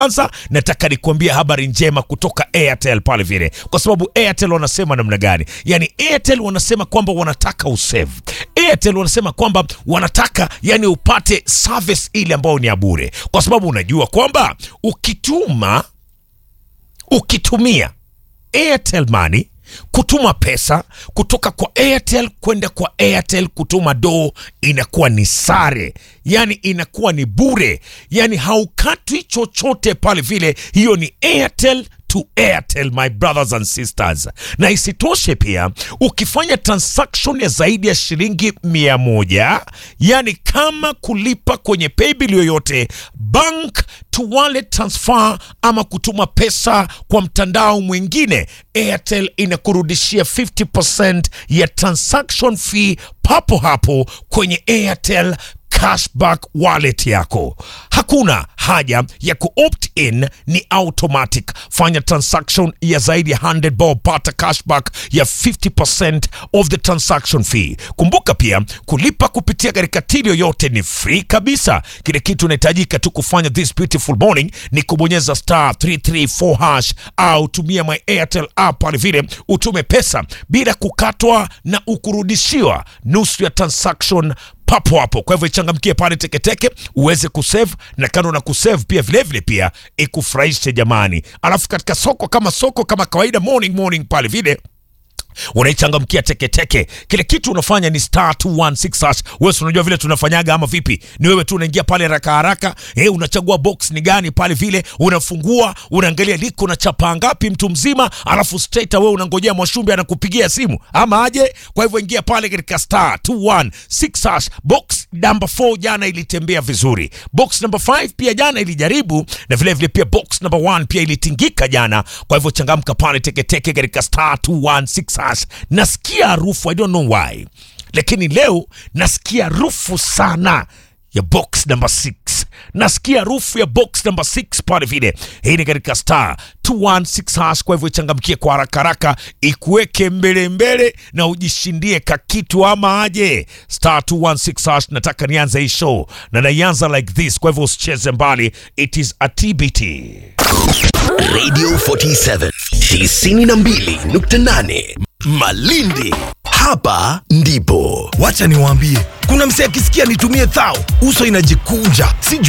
kwanza nataka nikuambia habari njema kutoka Airtel pale vile, kwa sababu Airtel wanasema namna gani? Yani Airtel wanasema kwamba wanataka usave. Airtel wanasema kwamba wanataka yani upate service ile ambayo ni ya bure, kwa sababu unajua kwamba ukituma ukitumia Airtel Money kutuma pesa kutoka kwa Airtel kwenda kwa Airtel kutuma doo inakuwa ni sare, yani inakuwa ni bure, yani haukatwi chochote pale vile. Hiyo ni Airtel to Airtel, my brothers and sisters. Na isitoshe pia ukifanya transaction ya zaidi ya shilingi mia moja yani kama kulipa kwenye paybill yoyote, bank to wallet transfer, ama kutuma pesa kwa mtandao mwingine, Airtel inakurudishia 50% ya transaction fee papo hapo kwenye Airtel cashback wallet yako. Hakuna haja ya kuopt in, ni automatic. Fanya transaction ya zaidi ya 100 bob, pata cashback ya 50% of the transaction fee. Kumbuka pia kulipa kupitia katika till yoyote ni free kabisa. Kile kitu unahitajika tu kufanya this beautiful morning ni kubonyeza star 334 hash au tumia my Airtel app pale vile utume pesa bila kukatwa na ukurudishiwa nusu ya transaction papo hapo. Kwa hivyo ichangamkie pale teketeke uweze kusave, na kando na kusave pia vilevile pia ikufurahishe jamani. Alafu katika soko kama soko kama kawaida, morning morning pale vile unaichangamkia teketeke. Kile kitu unafanya ni star 216 hash. Wewe si unajua vile tunafanyaga ama vipi? Ni wewe tu unaingia pale haraka haraka, eh, unachagua box ni gani pale vile, unafungua, unaangalia liko na chapa ngapi mtu mzima, alafu straight wewe unangojea Mwashumbe anakupigia simu ama aje. Kwa hivyo ingia pale katika star 216 hash. Box number 4 jana ilitembea vizuri. Box number 5 pia jana ilijaribu na vile vile pia box number 1 pia ilitingika jana. Kwa hivyo changamka pale teketeke katika star 216 hash. Nasikia harufu I don't know why, lakini leo nasikia harufu sana ya box number 6 nasikia harufu ya box number 6 pale vile. Hii ni katika star 216 hash. Kwa hivyo ichangamkie kwa haraka haraka, ikuweke mbele mbele na ujishindie kakitu ama aje. Star 216 hash. Nataka nianze hii show na naianza like this, kwa hivyo usicheze mbali, it is a TBT. Radio 47 92.8 Malindi. Hapa ndipo Wacha niwaambie, kuna msee akisikia nitumie thao, uso inajikunja, sijui